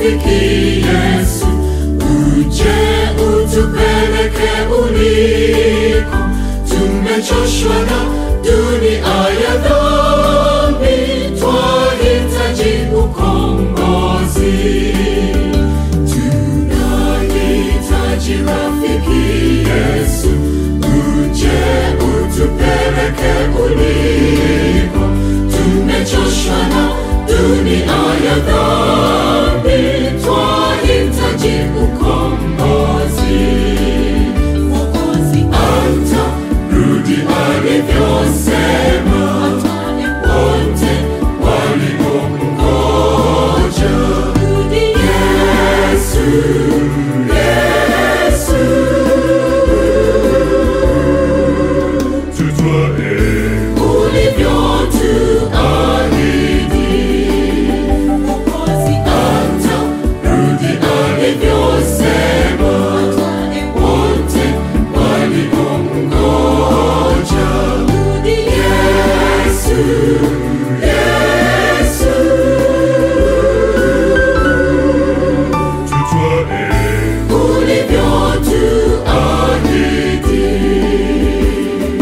rafiki Yesu, uje utupeleke uliko. Tumechoshwa na dunia ya dhambi, twahitaji ukombozi. Tunahitaji rafiki Yesu, uje utupeleke uliko. Tumechoshwa na dunia ya dhambi, twahitaji ukombozi. Mwokozi atarudi alivyosema, wote waliomngoja. Yesu, Yesu, tutwae ulivyotuahidi. Mwokozi atarudi alivyosema, wote waliomngoja. Yesu, Yesu, tutwae ulivyotuahidi.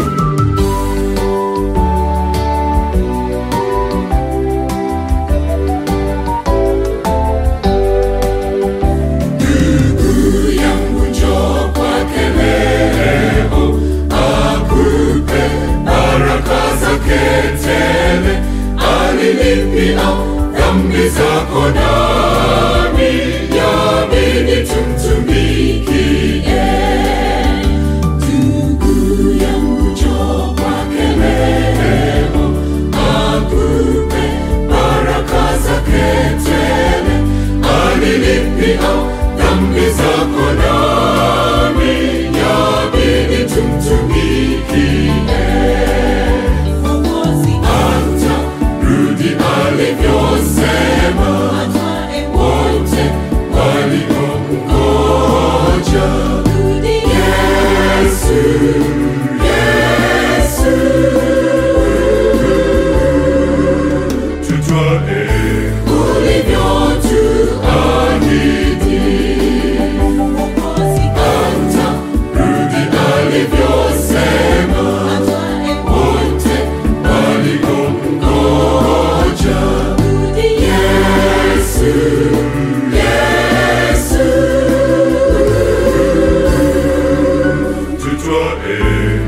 Ndugu yangu njoo kwake leo, akupe baraka zake tele. Alilipia dhambi zako nami, yabidi tumtumikie. Ndugu yangu njoo kwake leo, akupe baraka zake tele. Alilipia dhambi zako nami, yabidi tumtumikie. Atarudi alivyosema, wote waliomngoja. Yesu, Yesu, tutwae ulivyotuahidi. Atarudi alivyosema, wote waliomngoja. Yesu, Yesu, tutwae